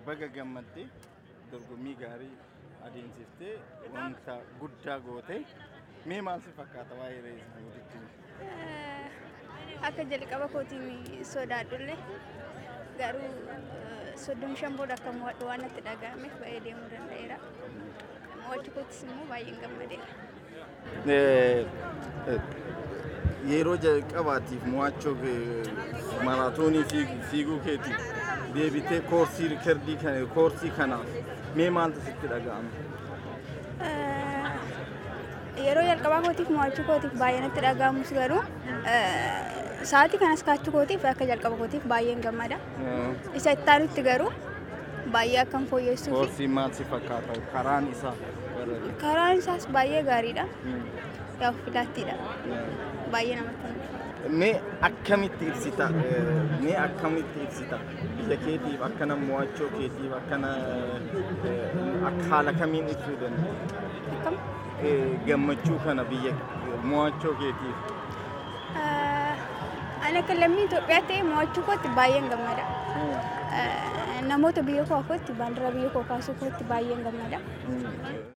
baga gammaddee dorgommii gaarii adeemsiftee wanta guddaa goote mee maal si fakkaata waa'ee rees buutitti? Akka jalqaba kootiin sodaadhullee garuu soddomii shan booda akka mo'adhu waan natti dhaga'ameef baay'ee deemuu danda'eera. Mo'achuu kootis immoo baay'een gammadeera. Yeroo jalqabaatiif mo'achuu maraatoonii fiiguu keetiif deebitee koorsii rikardii koorsii kanaaf mee maaltu sitti dhaga'ame? Yeroo jalqabaa kootiif mo'achuu kootiif baay'ee natti dhaga'amus garuu sa'aatii kanas kaachuu kootiif akka jalqaba kootiif baay'een gammada. Isa itti aanutti garuu baay'ee akkan fooyyessuu fi Koorsiin maal si fakkaata? Karaan isaa? karaan isaas baay'ee gaariidha. Yaa filaattiidha. Baay'ee namatti tola. Mee akkamitti ibsita? Mee akkamitti ibsita? Biyya keetiif akkana mo'achuu keetiif akkana akka haala kamiin ibsuu dandeenya? Akkam? Gammachuu kana biyya mo'achuu keetiif. Ani akka lammii Itoophiyaa ta'e mo'achuu kootti baay'een gammada. Namoota biyya koo kootti baandiraa biyya koo kaasuu kootti baay'een gammada.